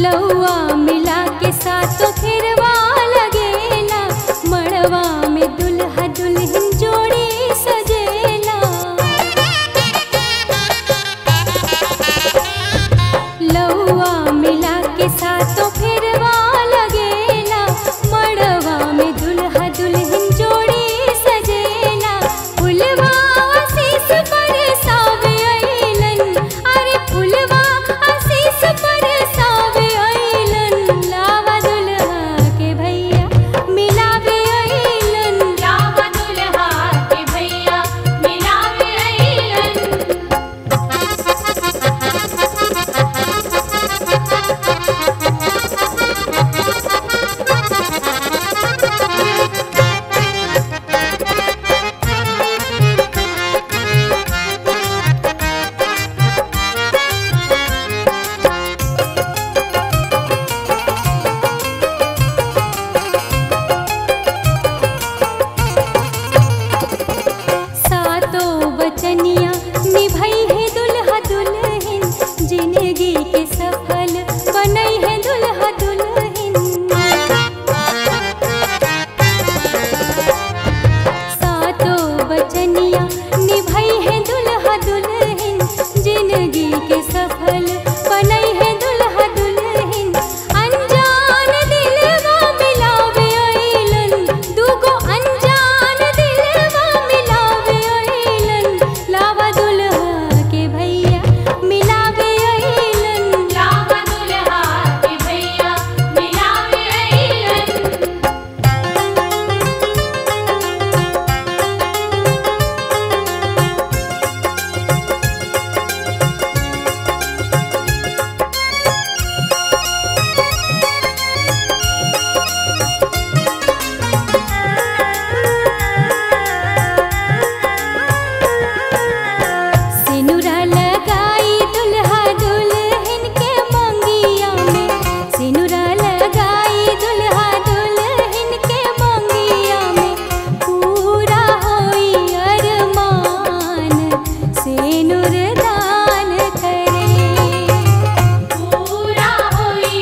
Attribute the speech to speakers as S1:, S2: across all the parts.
S1: लौआ मिला के सातो फिरवा लगेला मड़वा में दुल्हा दुल्हन जोड़ी सजेला लौआ मिला के सातो फिरवा लगेला मड़वा में दुल्हा दुल्हन जोड़ी सजेला फुलवा आशीष बरसावे अइलन अरे फुलवा आशीष बरसावे अइलन लावा दुल्हा के भैया मिलावे अइलन
S2: लावा दुल्हा के भैया मिलावे अइलन
S1: सातो बचनिया निभई है दुल्हा दुल्हन जिंदगी के सफल बनई है दुल्हा दुल्हन सातो बचनिया निभई है दुल्हा दुल्हन जिंदगी के सफल बनई है दुल्हा दुल्हन अनजान दिलवा मिलावे अइलन दूगो अनजान दिलवा मिलावे अइलन लावा दुल्हा के भैया मिलावे अइलन
S2: लावा दुल्हा के भैया मिलावे अइलन
S1: सिनुरा लगाई दुल्हा दुल्हन के मंगिया में सिनुरा लगाई दुल्हा दुल्हन के मंगिया में पूरा होई अरमान सिनुर दान करे
S2: पूरा होई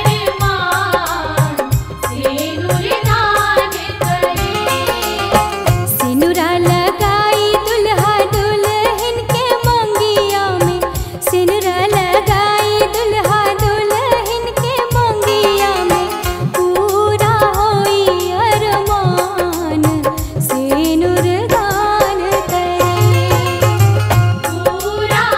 S2: अरमान सिनुर दान करे
S1: सिनुरा लगाई दुल्हा दुल्हन के मंगिया में सिनुरा लगाई दुल्हा दुल्हन के मंगिया में पूरा होई अरमान सिनुर दान करे
S2: पूरा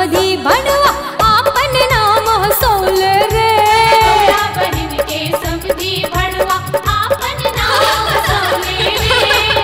S1: समधी बड़ुआ आपन नाम हसौल रे
S2: तोरा बहिन के समधी भड़वा आपन नाम हसौले रे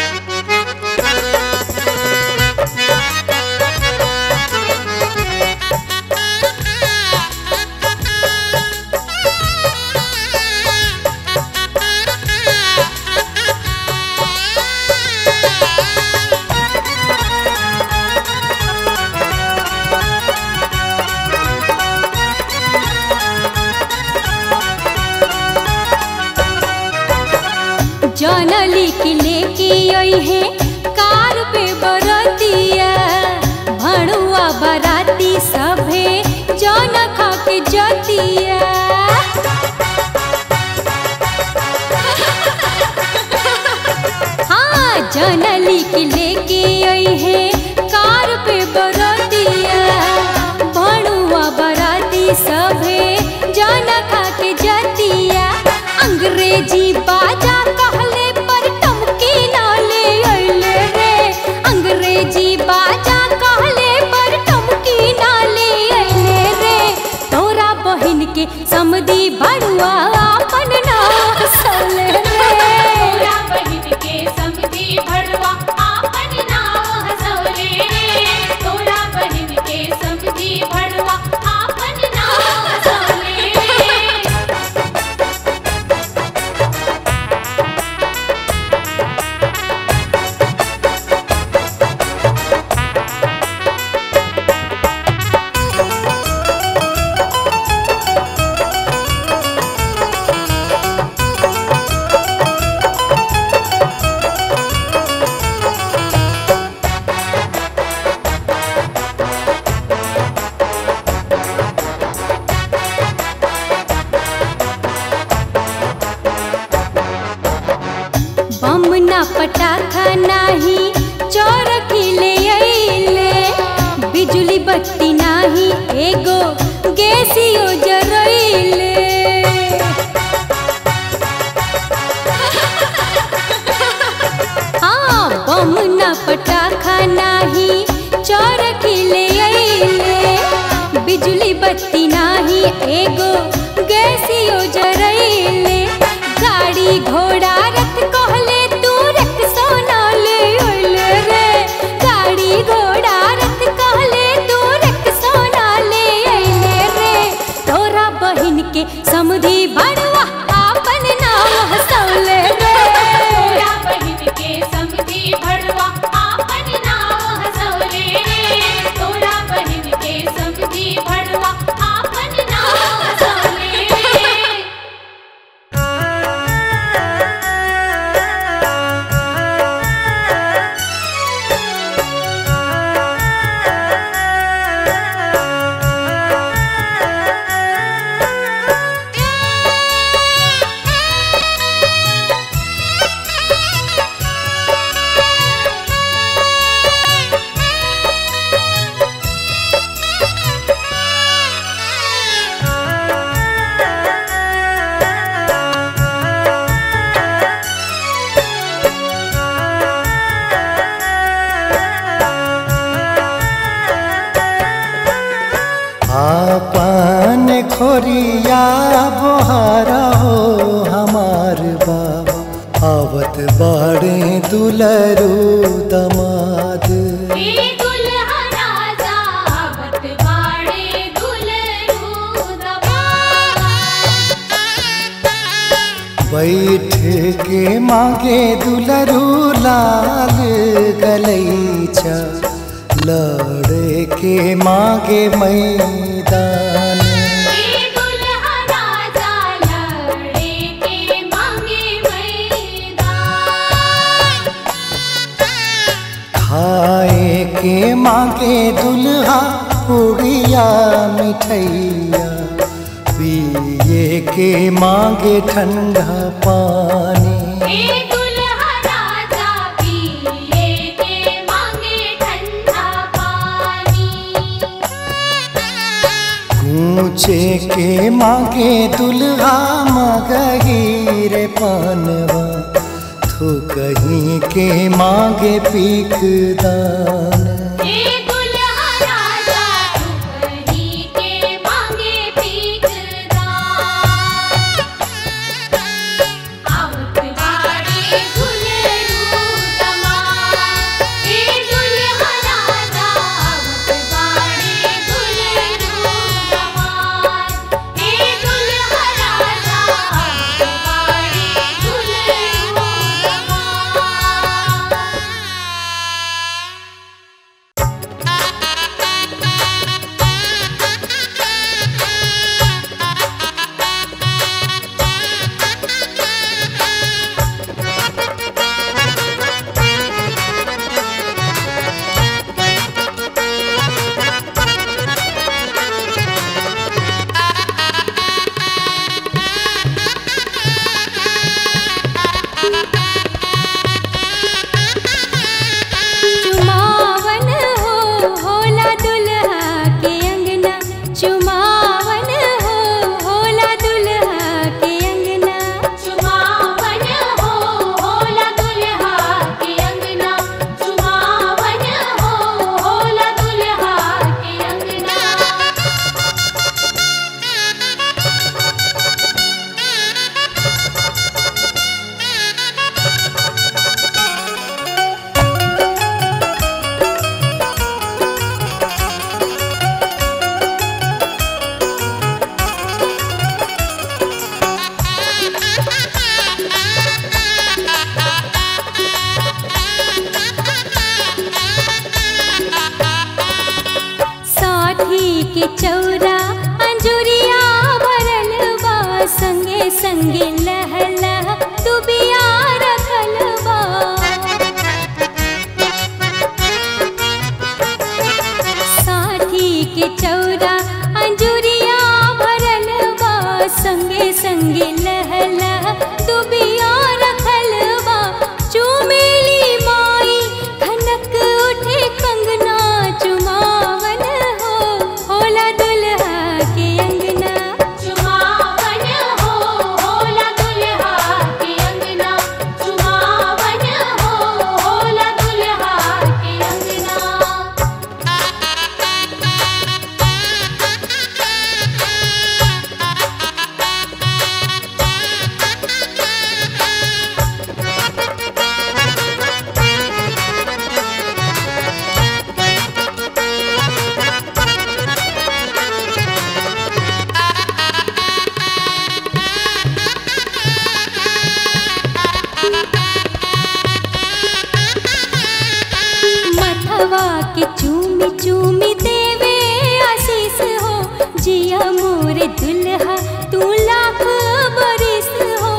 S1: जनली की लेके आई है कार पे बरतिया भणुआ बराती सभे जन खा के जतिया हाँ जनली की लेके आई है कार पे बरतिया भणुआ बराती सभे जन खा के जतिया अंग्रेजी बाजा कहले पर टमकी ना ले अइले रे अंग्रेजी बाजा कहले पर टमकी ना ले अइले रे तोरा बहिन के समधी बड़ुआ अपन ना हसले रे
S2: तोरा बहिन के समधी भड़वा आपन नाम हसौले रे तोरा बहिन के समधी भड़वा आपन नाम हसौले रे
S1: बम ना पटाखा नाही चोरकी ले अइले बिजली बत्ती नाही एगो गैसियो जरइले हाँ बम ना पटाखा नाही चोरकी ले अइले बिजली बत्ती नाही एगो गैसियो जरइले गाड़ी घोड़ा रथ कहले तू रख सोना ले अइले रे गाड़ी घोड़ा रथ कहले तू रख सोना ले अइले रे तोरा बहिन के समधी बड़वा आपन नाम हसौले रे
S2: तोरा बहिन के समधी भड़वा आपन नाम हसौले रे तोरा बहिन के समधी भड़वा आपन नाम हसौले रे
S3: आपन खोरिया बोहारा हो हमार बाबा आवत बाड़े दुलरू दमाद
S2: ए दुल्हा राजा आवत बाड़े दुलरू दमाद
S3: बैठ के मांगे दुलरू लाल गलैचा लड़े के मांगे मैदान
S2: ए दुल्हा राजा लड़े के मांगे मैदान
S3: खाए के मांगे दुल्हा पुड़िया मिठैया पिए के मांगे ठंडा पानी
S2: ए दुल्हा राजा पिए के मांगे ठंडा पानी
S3: गूंचे के मांगे दुल्हा मगही रे पानवा थो कहीं के मांगे पीक दान
S2: ए दुल्हा राजा
S1: मथवा के चूमी चूमी देवे आशीष हो जिया मोर दुल्हा तू लाख बरिस हो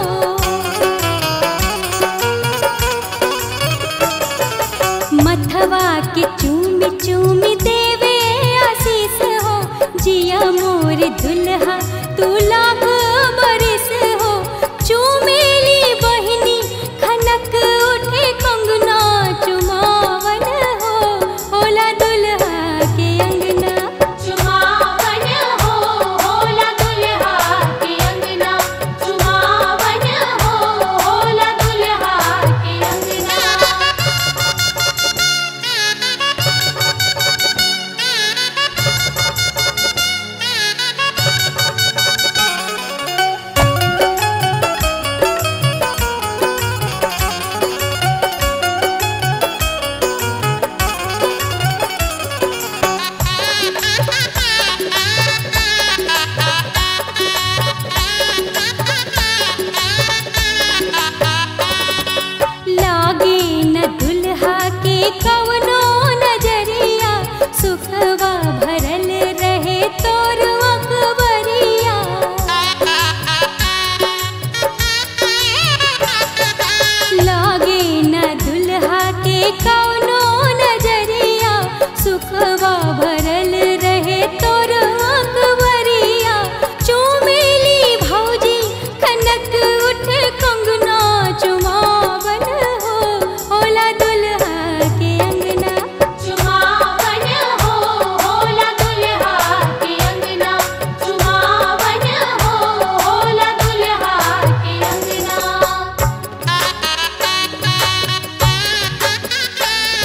S1: मथवा के चूमी चूमी देवे आशीष हो जिया मोर दुल्हा तू लाख बरिस हो चूमेली बहिनी खनक उठे कंगना चुमावन हो होला दुल्हा के अंगना
S2: चुमावन हो होला दुल्हा के अंगना चुमावन हो होला दुल्हा के अंगना
S1: लागे न दुल्हा के कवनो नजरिया सुखवा भरल रहे तोर अकबरिया लागे न दुल्हा के कवनो नजरिया सुखवा भरल रहे तोर अकबरिया चुमेली भौजी कनक उठ कंगना चुमावन हो होला दुल्हा के अंगना
S2: चुमावन हो होला दुल्हा के अंगना चुमावन हो होला दुल्हा के अंगना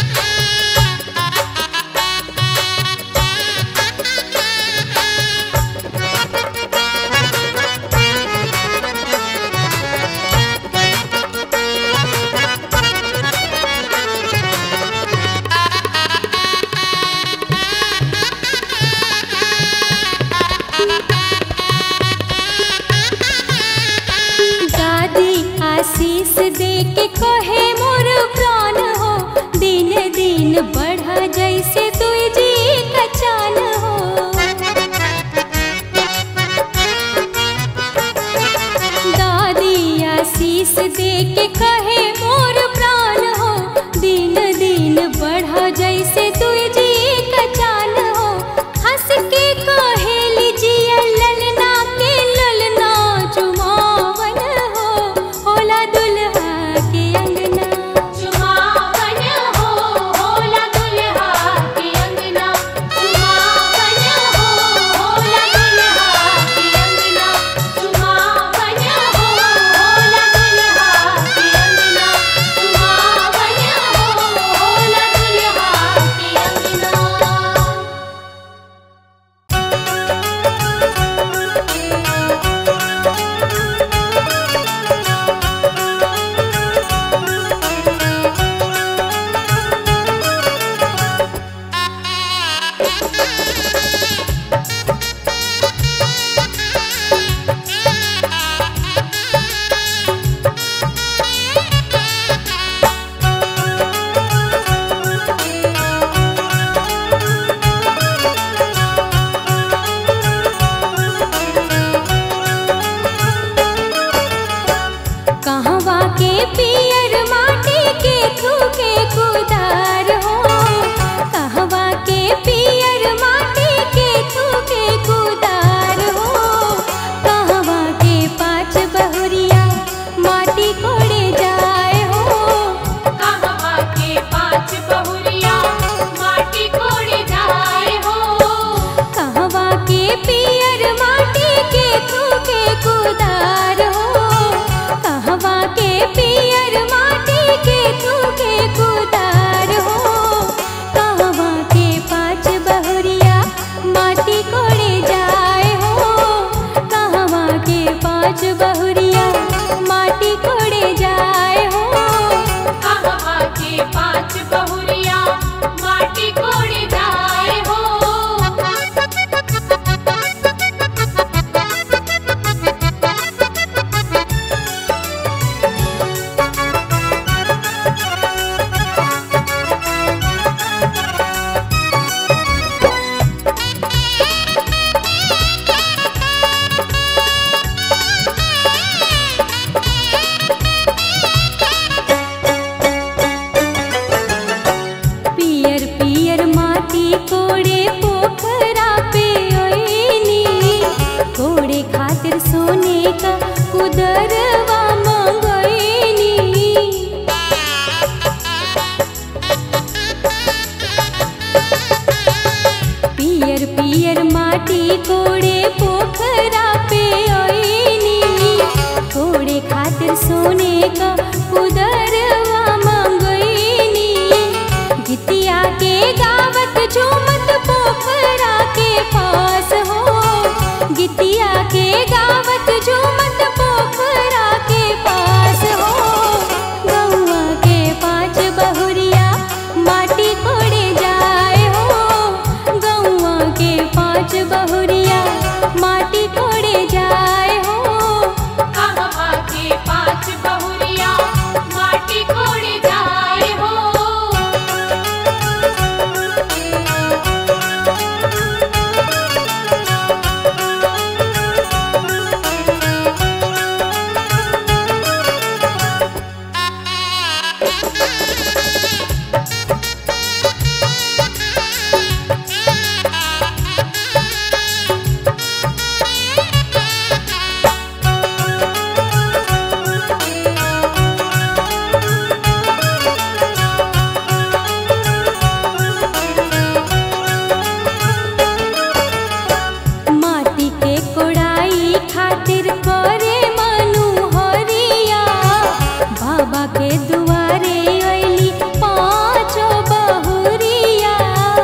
S1: माटी के कोड़ाई खातिर करे मनु हरिया बाबा के दुआरे अइली पाँचो बहुरिया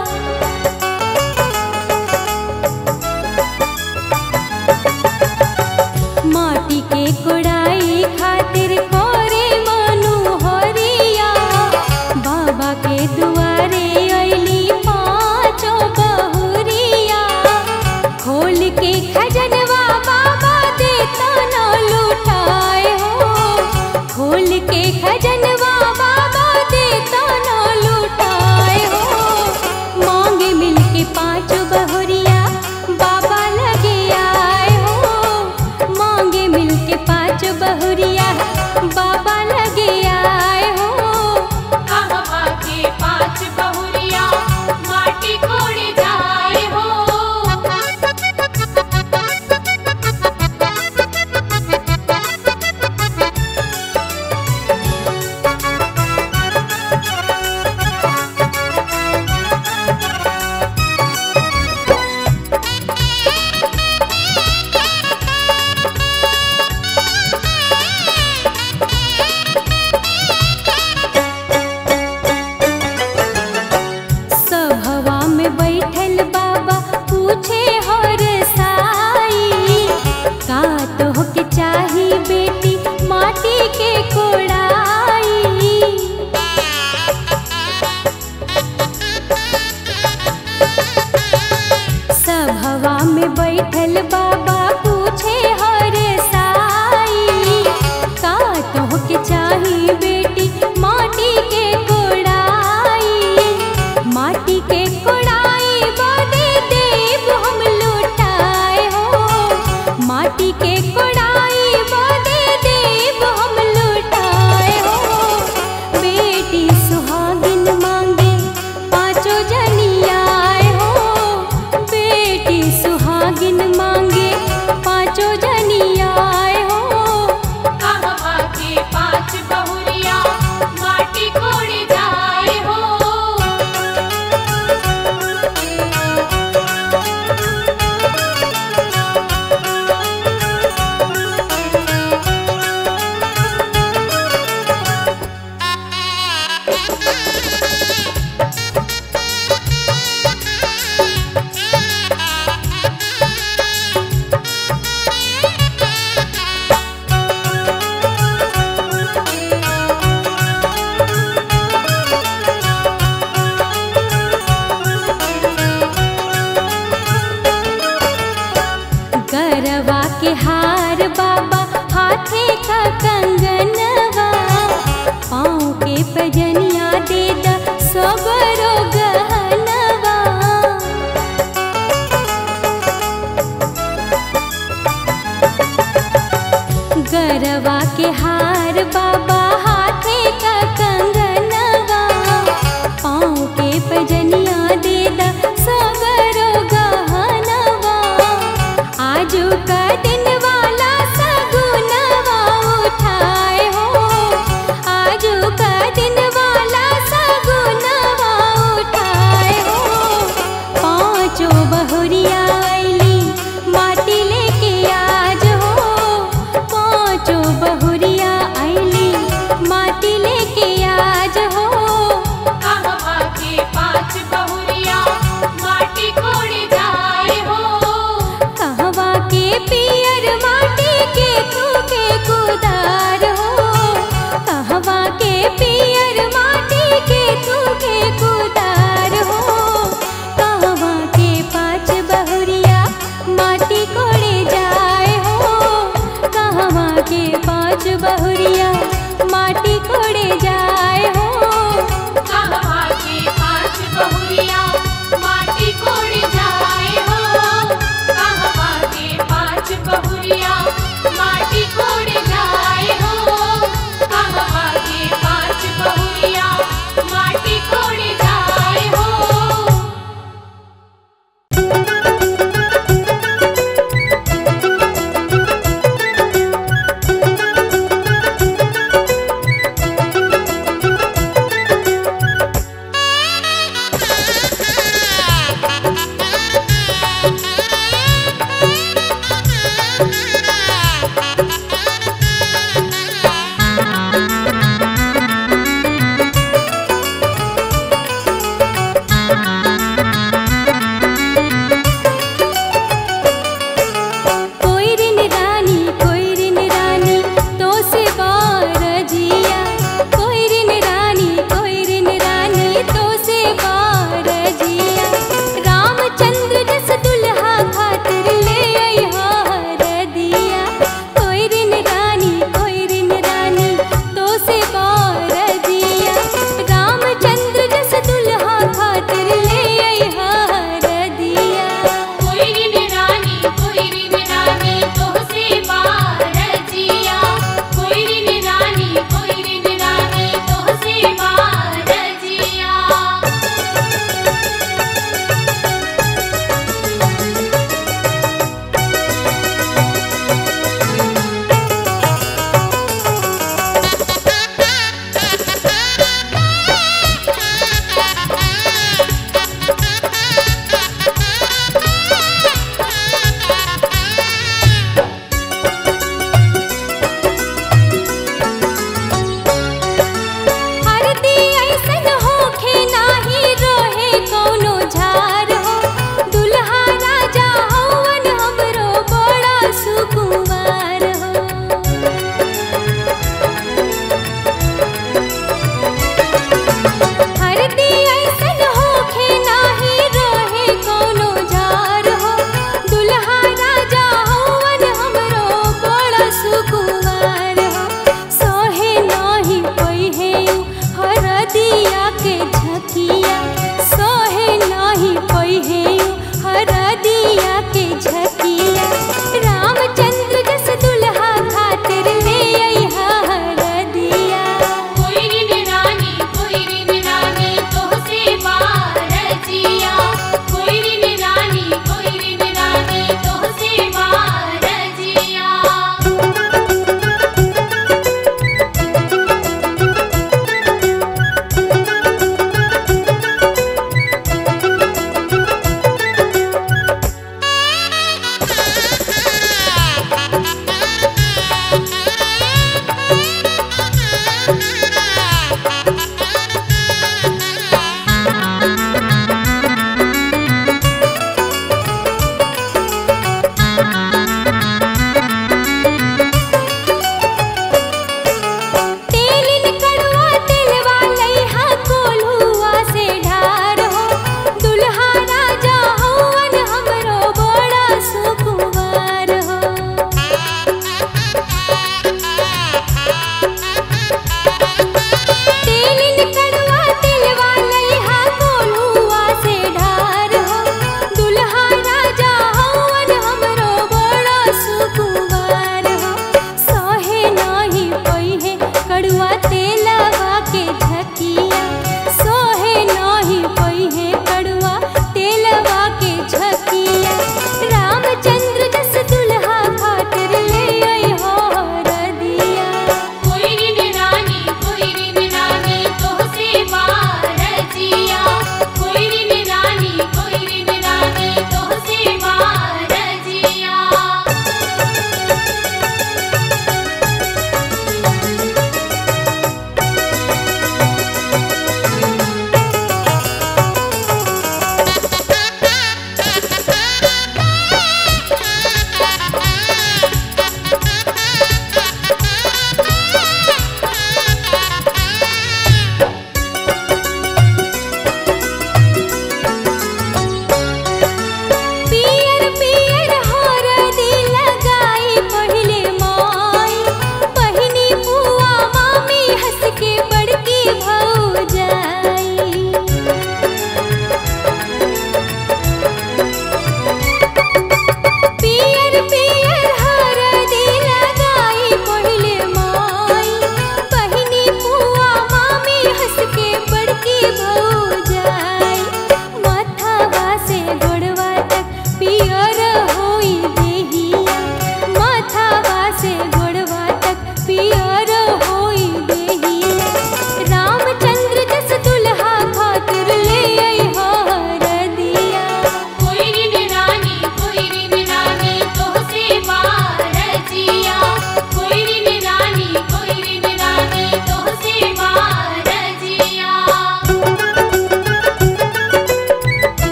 S1: माटी के कोड़ाई खातिर करे मनु हरिया बाबा के दुआरे अइली पाँचो बहुरिया खोल के खजनवा बाबा देता न लुटाए हो खोल के खजनवा बाबा देता न लुटाए हो मांगे मिल के पाँच बहुरिया बाबा लगे आए हो मांगे मिल के पाँच बहुरिया बाबा लगे आए हो
S2: कहवा के पाँच बहुरिया माटी कोड़े जाए हो
S1: सभवा में बैठल बाबा पूछे हर साई का तो के चाही बेटी माटी के कोड़ाई सभवा में बैठल बाबा पूछे हर साई का तो के चाही बेटी माटी के कोड़ाई माटी के कोड़ाई बदे देव हम लुटाए हो माटी के कोड़ाई बदे देव हम लुटाए हो बेटी सुहागिन मांगे पाँचों जनियाए हो बेटी सुहागिन मांगे पाँचों जनियाए हो
S2: कहवा के पाँच बहुरिया माटी कोड़े जाए हो
S1: गरवा के हार बाबा हाथे का कंगनवा पाँव के पजनिया दे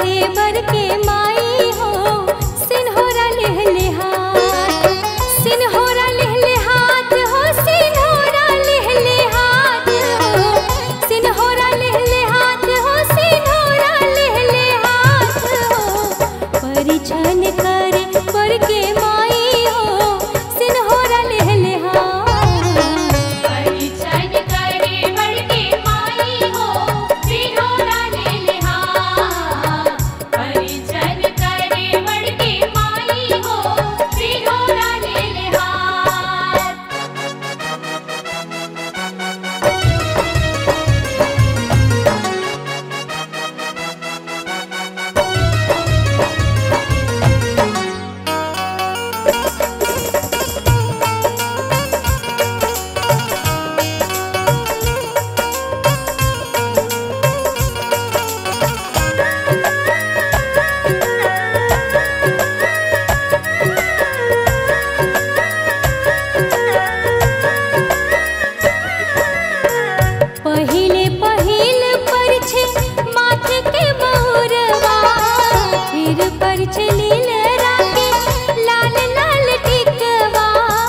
S1: देवर के माई हो सिन्होरा लेहले हाथ सिन्होरा लेहले हाथ हो सिन्होरा लेहले हाथ हो सिन्होरा लेहले हाथ हो सिन्होरा लेहले हाथ हो परिछन करे बर के माई हो सिन्होरा लेहले हाथ
S2: परिचय करे बड़के माई हो सिरोरा ले लिहा परिचय करे बड़के माई हो सिरोरा ले लिहा
S1: पहिले पहिल परछे माथे के बहुरवा फिर परछे लील राके लाल लाल टिकवा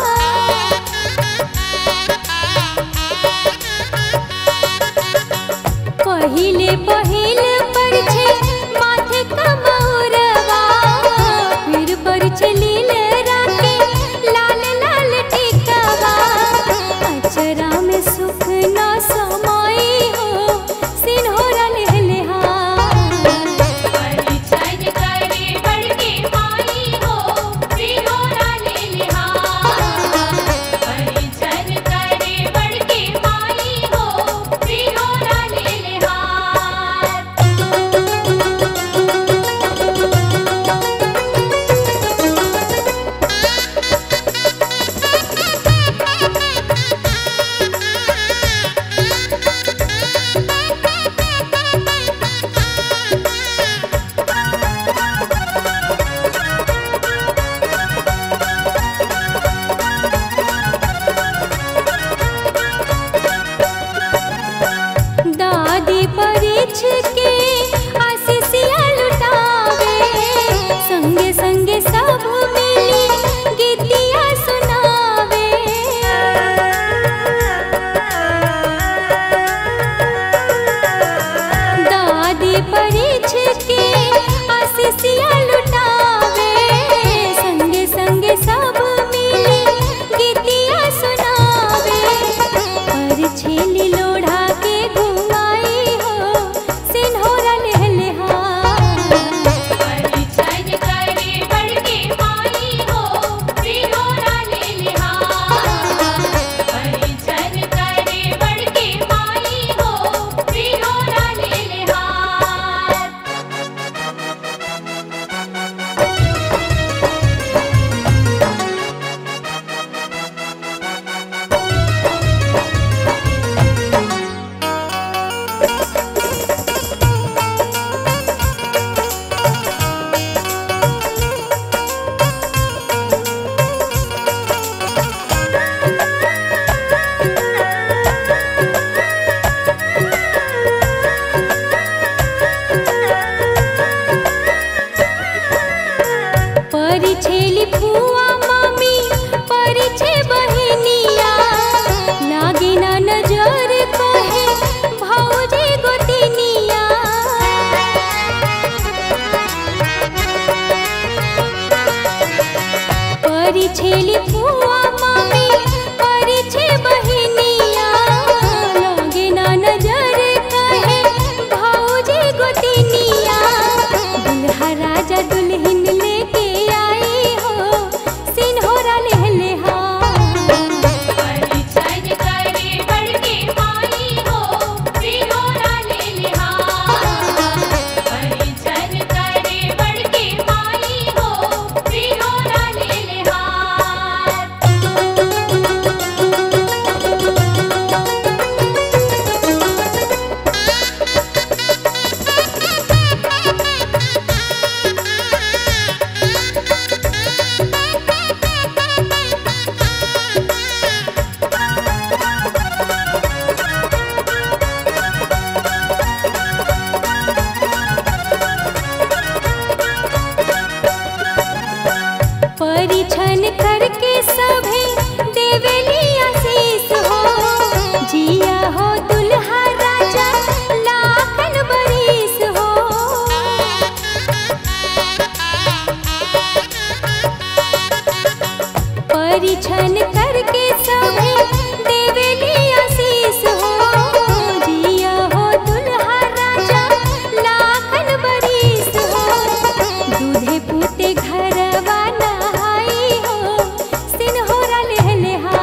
S1: पहिले पहिल परछे माथे का बहुरवा फिर परछे लील राके लाल लाल टिकवा अचरा में सुख न समाई हो सिन्होरा लेहले हाथ
S2: परिचय करे बड़के माई हो सिरोरा ले लिहा परिचय करे बड़के माई हो सिरोरा ले लिहा
S1: दादी परीछ के आशीषिया लुटावे संगे संगे सब मिली गीतिया सुनावे दादी परीछ के आशीषिया लुटावे संगे संगे सब मिली गीतिया सुनावे पर छेली लोढ़ा के घुमाई हो सिन्होरा लेहले हाथ
S2: परिचय करे बड़के माई हो सिरोरा ले लिहा परिचय करे बड़के माई हो सिरोरा ले लिहा
S1: परिछेली फुआ मामी परिछे बहिनिया लागे ना नजर कहे भौजी गोतिनिया परिछेली फुआ मामी परिछे बहिनिया लागे ना नजर कहे भौजी गोतिनिया दुल्हा राजा दुल्हन लेके आई हो सिन्होरा लेहले हाथ
S2: परिचय करे बड़के माई हो सिरोरा ले लिहा परिचय करे बड़के माई हो सिरोरा ले लिहा
S1: परिछन करके सभी देवेली आशीष हो जिया हो दुल्हा राजा लाखन बरिस हो दूधे पुते घरवा नहाई हो सिन्होरा लेहले हा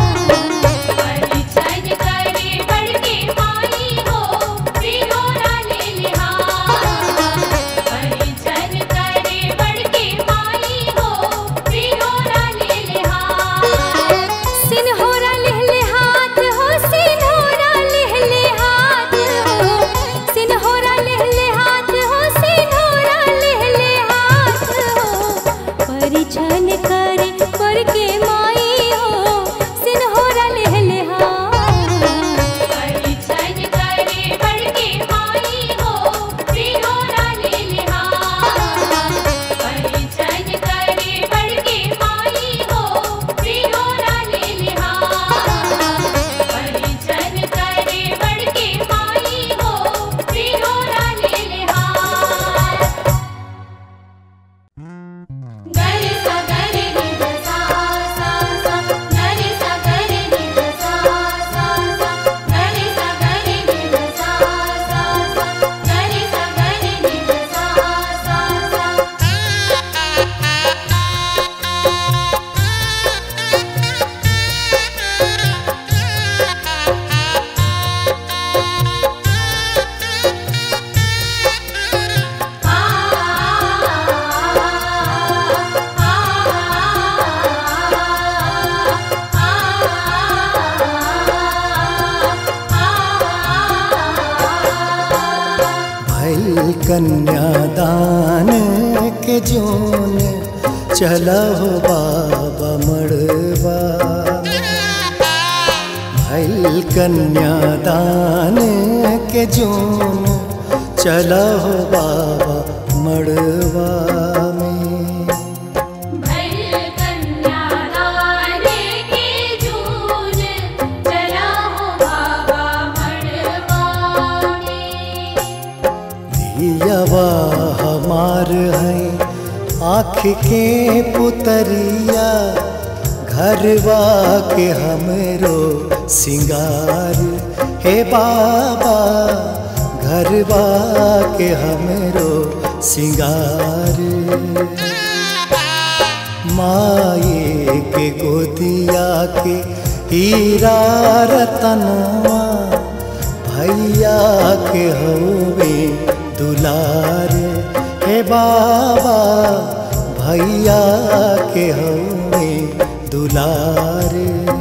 S2: परिछन करे बड़के माई हो सिरोरा ले लिहा परिछन करे बड़के माई हो सिरोरा ले लिहा
S1: सिन्होरा लेहले हाथ हो सिन्होरा लेहले हाथ हो सिन्होरा लेहले हाथ हो सिन्होरा लेहले हाथ हो परिछन करे पर के माई हो सिन्होरा लेहले हाथ
S2: परिछन करे बड़के माई हो सिरोरा ले लिहा परिछन करे बड़के माई हो सिरोरा ले लिहा परिछन करे बड़के माई हो सिरोरा ले लिहा गरे सा गरे नि ध सा सा सा गरे सा गरे नि ध सा सा सा गरे सा गरे नि ध सा सा सा गरे सा गरे नि ध सा सा सा
S3: भैल कन्यादान के जोन चला हो बाबा मड़वा भैल कन्यादान के जोन चला हो बाबा मड़वा में
S2: भैल कन्यादाने के जून चला हो बाबा मड़वा में
S3: दियावा हमार है आँख के पुतरिया घरवा के हमरो सिंगार हे बाबा घरवा के हमरो सिंगार माए के गोदिया के हीरा रतनवा भैया के हवे दुलार हे बाबा भैया के हवे दुलार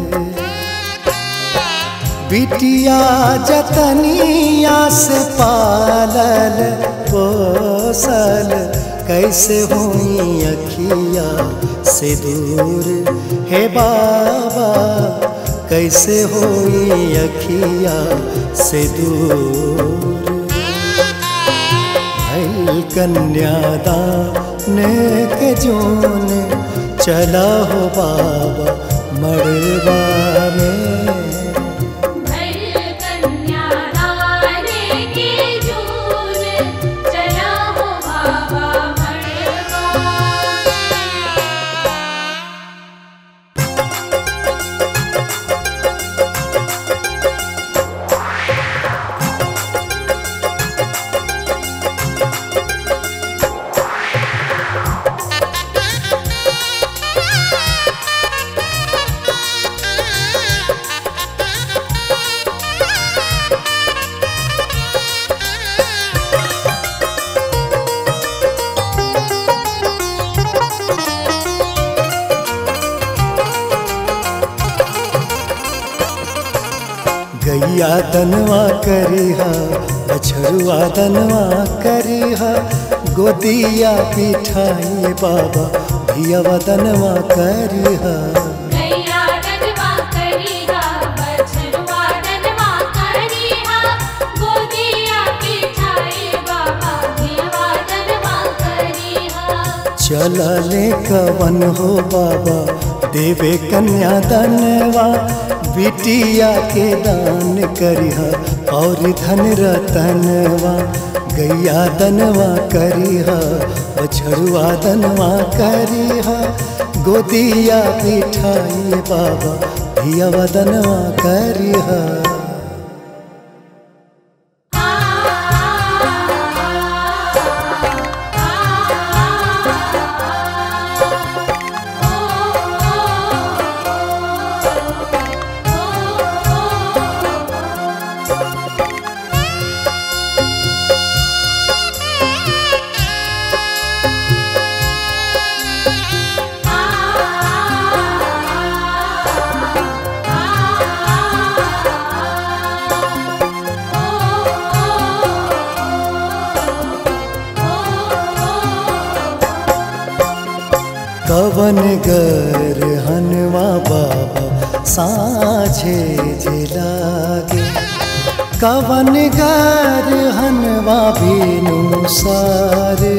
S3: बिटिया जतनिया से पालल पोसल कैसे हुई अखिया से दूर हे बाबा कैसे हुई अखिया से दूर भैल कन्यादान के जोन चला हो बाबा मड़वा में
S2: भैल कन्यादाने के जून चला हो बाबा मड़वा
S3: गैया दनवा करिहा बछरुआ दनवा करिहा गोदिया पिठाई बाबा धियावा दनवा करिहा
S2: गैया दनवा करिहा बछरुआ दनवा करिहा गोदिया पिठाई बाबा धियवा दनवा करिहा
S3: चलले कवन हो बाबा देवे कन्या दनवा बिटिया के दान करिहा और धन रतनवा गैया दनवा करिहा बछरुआ दनवा करिहा गोदिया बिठाइए बाबा धिया वदनवा करिहा कवन गर हनवा बाबा साझे जिलागे कवन गर हनवा बीनु सारे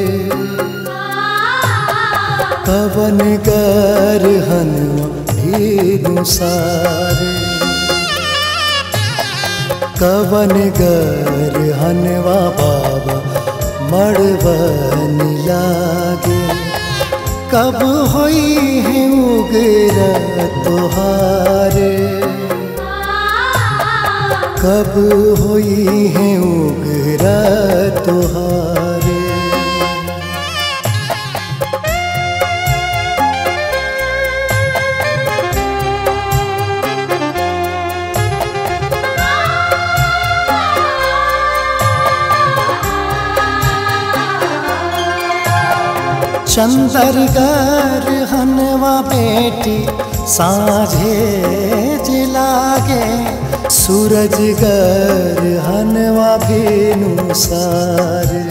S3: कवन गर हनवा बीनु सारे कवन गर हनवा बाबा मड़वन लागे कब होई है उगरा तोहारे कब होई है उगरा तोहारे चंदरगर हनवा बेटी साझे जिलागे सूरजगर हनवा भेनु सारे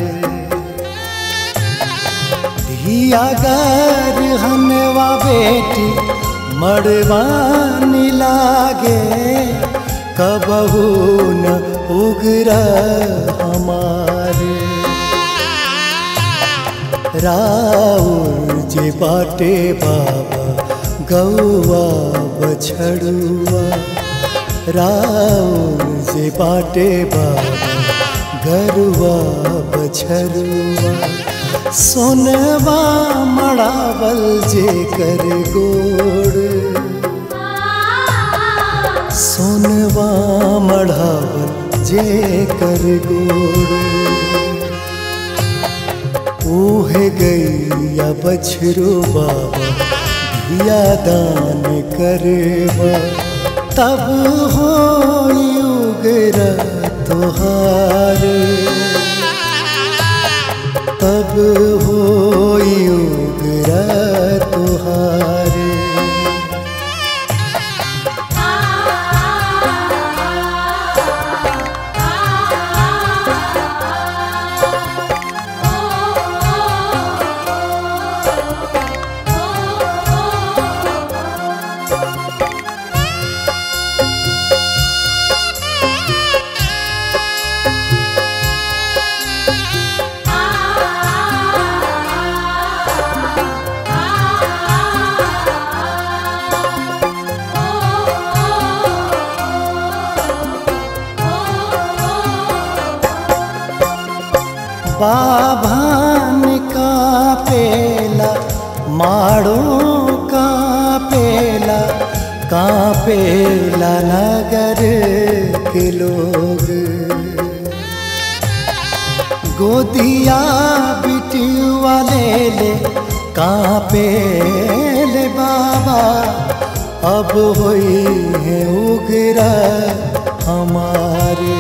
S3: धियागर हनवा बेटी मड़वानी लागे कबहू न उगरा हमारे राउर जे बाटे बाबा गौआ बछड़ुआ राउर जे बाटे बाबा गरुआ बछड़ुआ सोनवा मड़ावल जे कर गोड़ सोनवा मढ़ावल जे कर गोड़ ओहे गैया बछरो बाबा धिया दान करबा तब हो उगरा तोहार तब हो उगरा तोहार बाभान का पेला माड़ो का पेला का पेला नगर के लोग गोदिया बिटिया ले ले का पेले बाबा अब होई है उगरा हमारे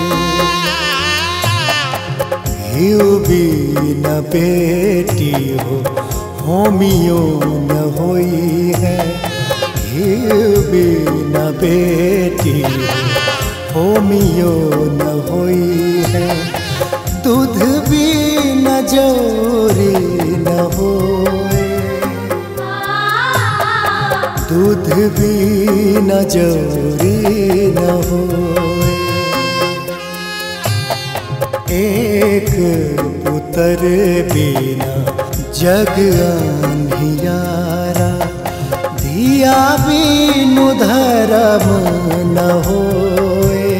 S3: हिउ भी न बेटी हो होमियो न होई है हिउ भी न बेटी हो होमियो न होई है दूध भी न जोरी न होए दूध भी न जोरी न होए एक पुत्र बिना जग अंधियारा दिया बिनु धर्म न होए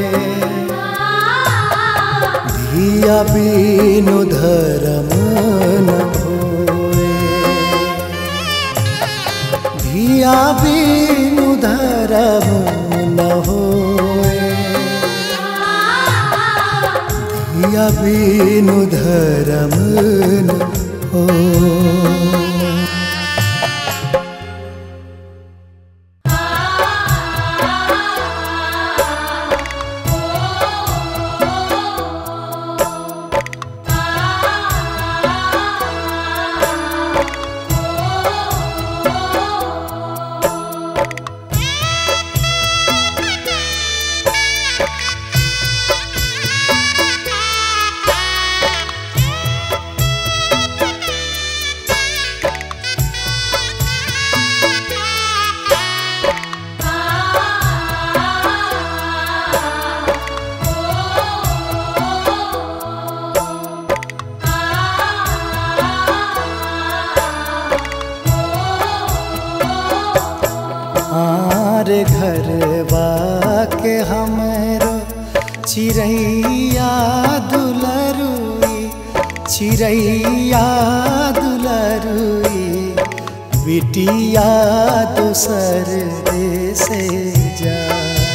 S3: दिया बिनु धर्म न होए धिया बिनु धर्म न हो आर घरवा के हमरो चिड़ैया दुलरुई चिड़ैया दुलरुई बिटिया दूसर देसे जाए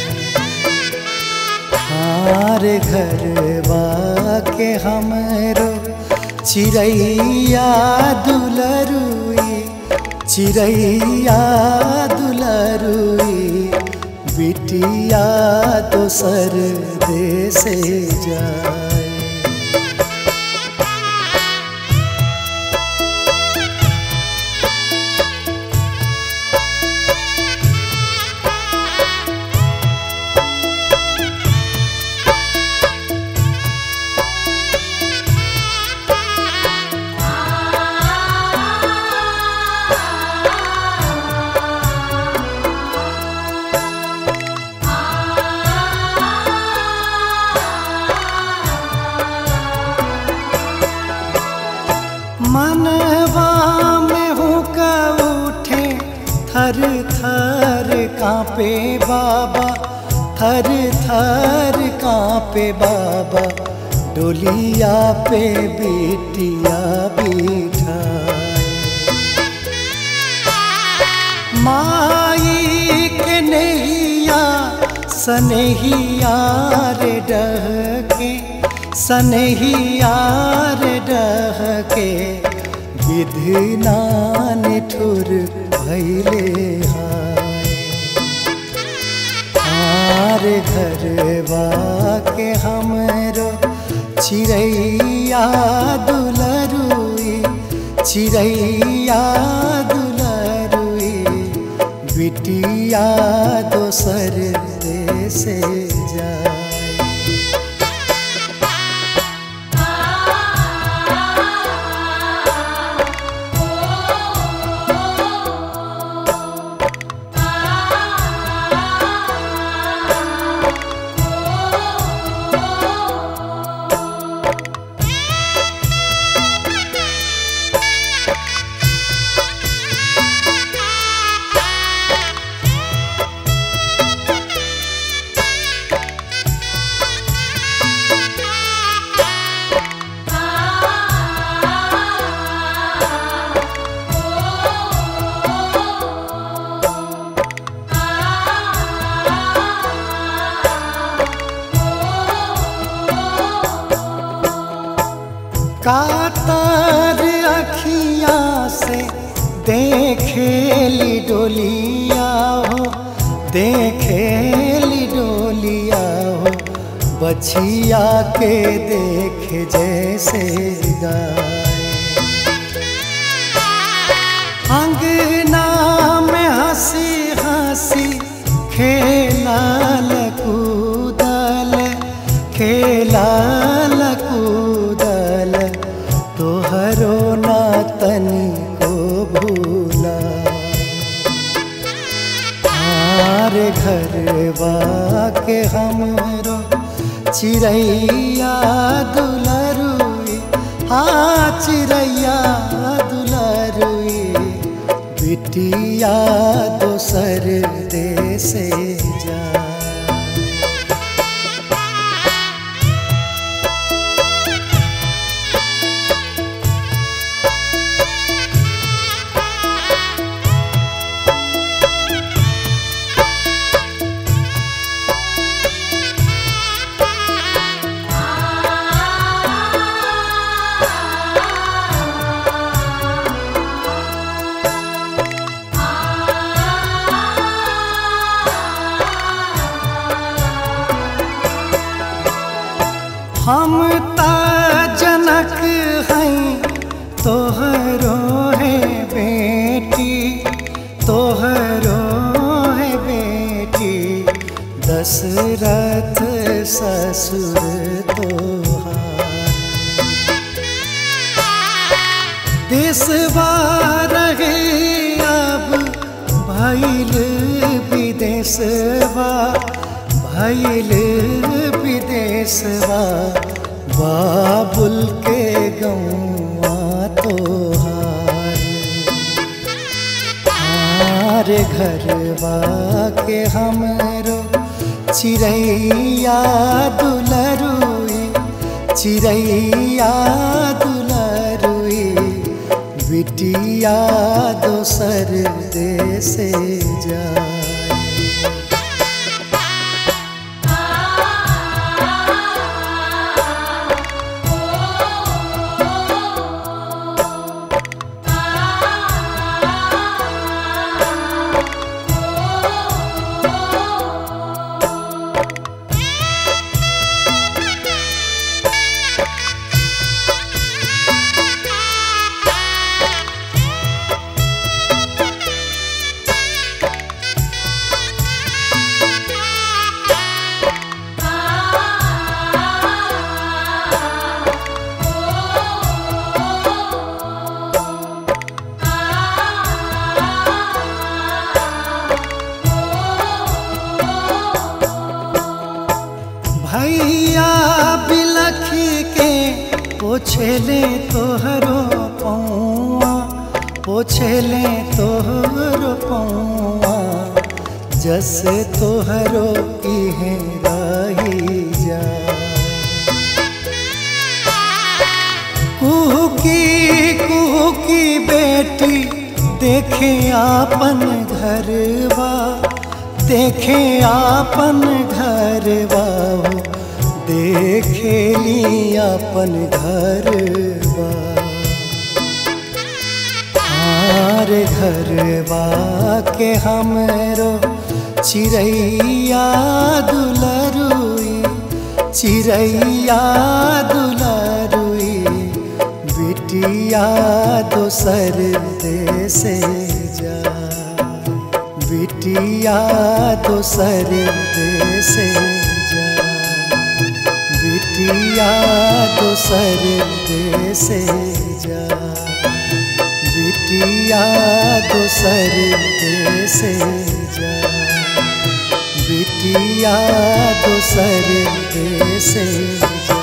S3: हार घरवा के हमरो चिड़ैया दुलरुई चिड़ैया दुलरुई बिटिया दोसर देसे जाए मनवा में हुका उठे थर थर कांपे बाबा थर थर कांपे बाबा डोलिया पे बेटिया बिठाए माई के नैया सनहिया रे डहके सनहिया रे डहके विधना निठुर भैले हाय आर घरवा के हमरो चिड़ैया दुलरुई चिड़ैया दुलरुई बिटिया दोसर देसे जाए कातर अखियाँ से देखेली डोलिया हो देखेली डोलिया हो बछिया के देख जैसे गाय अंगना में हंसी हंसी खेलाल कूदल खेलाल कूदल तोहरो ना तनी को भूला हमारे घरवा के हमरो चिड़ैया दुलरुई हाँ चिड़ैया दुलरुई बिटिया दोसर देसे जा
S2: आ
S3: तोहरो है बेटी तोहरो है बेटी दशरथ ससुर तोहार देशवा रहे अब भैल विदेशवा भैल विदेशवा बाबुल के गौआ तोहार हार घरवा के हमरो चिड़ैया दुलरुई चिड़ैया दुलरुई बिटिया दोसर देश जाए भैया बिलखी के पोछले तोहरो पौआ पोछले तोहरो पौआ जस तोहरो इहे रही जा कुहकी कुहकी बेटी देखे आपन घरवा देखे आपन घरवा हो देखे ली अपन घरवा हार घरवा के हमरो चिड़ैया दुलरुई चिड़ैया दुलरुई बिटिया दोसर देश जा बिटिया दोसर देश जा बिटिया दोसर देश जा बिटिया दोसर देश जा बिटिया दोसर देश जा